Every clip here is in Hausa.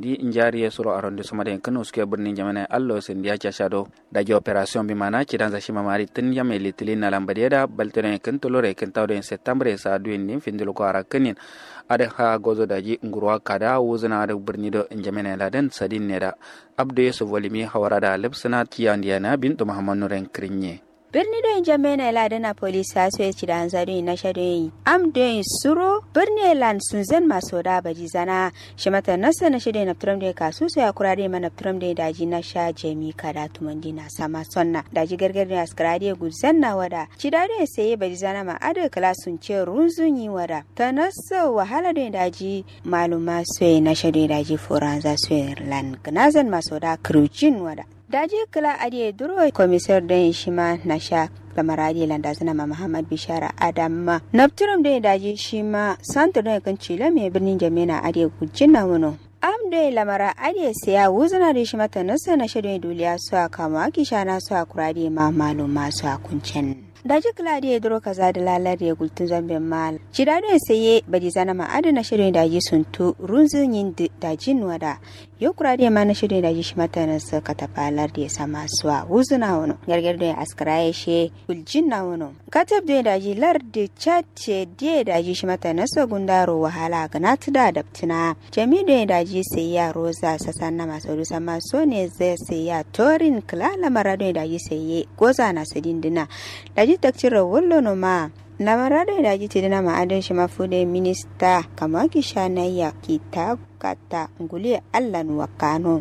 sandi injari ya suro arrondissement den kano suke birnin jamana allo sandi ya casha do daji operation bi mana kidan za shima mari tun ya mai litilin na lambade da baltene kan tolore kan tawdo en septembre sa duin nin findilo ko ara kanin ada ha gozo daji ngurwa kada wuzuna da birni do jamana ladan sadin ne da abdu yusuf walimi hawara da lipsina tiyandiyana bintu muhammad nuren krinye birni don jamena ila dana polis ha so ci da hanzari na shadoyi am don suro birni lan sun zan maso da baji zana shi mata nasa na shirya na turam da kasu so ya kura da mana turam da daji na sha jami kada tumandi na sama sonna daji gargar da askara da guzan na wada ci da da sai baji zana ma ada kala sun ce runzun yi wada ta nasa wahala da daji maluma so na shirya daji foran za so lan ganazan maso da krujin wada daji kala adiye duro komisar don shi ma na sha lamaradi landa suna ma muhammad bishara adamma nafturum da daji shi ma santa don kan cila mai birnin jamina adiye gujin na wano am da lamara adiye siya wuzuna da shi mata nasa na shirin duliya su a kama kisha na su a kurade ma maluma su a kuncin daji kila da ya duro kaza da lalar ya gultun zambin mal ci da don saye bari zana ma adana shirin daji sun tu runzun yin dajin wada yau kura da ma na shirin daji shi mata na suka tafalar da ya sama suwa wuzuna wano gargar da ya askara ya she guljin na wano katab da daji lar da cace da daji shi mata na so gundaro wahala ga na tuda da tuna jami da daji sai ya roza sasan na masu rusa maso ne zai sai ya torin kila lamara da daji sai ya goza na sadin dina daji takcira wallo no ma lamara da daji ti dina ma'adin shi mafude minista kama ki shanayya ki ta kata nguli allan wakano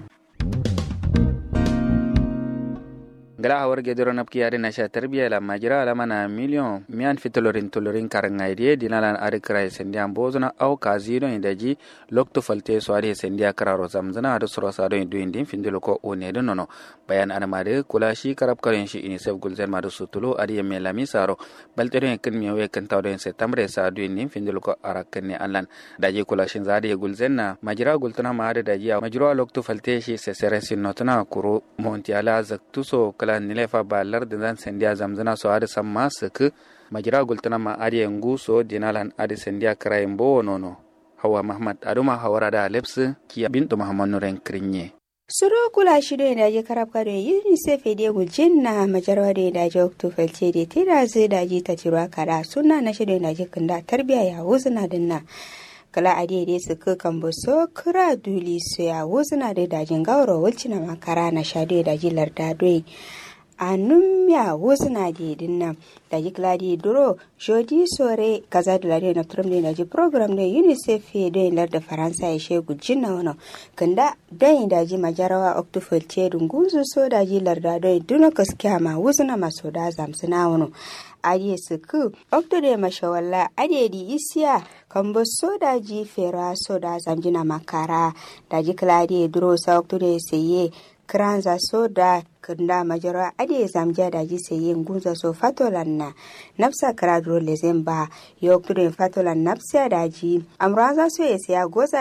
gala hawar gedoro napki yare na sha tarbiya la majira la mana million mian fitolorin tolorin karanga idie dinalan ari krai sendia bozuna au kazino indaji lokto falte so ari sendia kararo zamzana adu suro sado indu indin findilo ko one do nono bayan anamade kula shi karab karen shi ini sef gulzen madu sutulo ari yemme lami saro baltere ken miwe ken tawdo en septembre sa adu indin findilo ko arakanne allan daji kula shin zade gulzen na majira gultuna ma ade daji majiro lokto falte shi se seresin notuna kuro montiala zaktuso kala nilefa ba larda zan sendiya zamzana so adi samma sik majira gultana ma adi ngu so dinalan adi sendiya karayin bo nono hawa mahmad aduma hawara da leps kiya bintu muhammad nuren krinye suro kula shi da daji karab kado unicef da gujin na majarwa da daji okto falce da tira zai daji ta cirwa kada suna na shirin daji kunda tarbiya ya wuzuna dinna kala a daidai su kan so kira duli su ya wuzuna da dajin gauro wulci na makara na sha da daji larda doi a numya wuzuna da yadin nan daji kladi duro jodi sore kaza da lare na turum da daji program da unicef da yin larda faransa ya shegu jinna wani kanda dan daji majarawa octofil ce dunguzu so daji larda doi duna gaskiya ma wuzuna maso da zamsuna wani ariye suku oktude mashawalla adedi isiya kambo soda ji fera soda zamjina makara daji kladi duro sa oktude seye kranza soda kunda majara ade zamja daji seye ngunza so fatolan na nafsa kra duro lezen ba yo oktude fatolan nafsa daji amranza so yesiya goza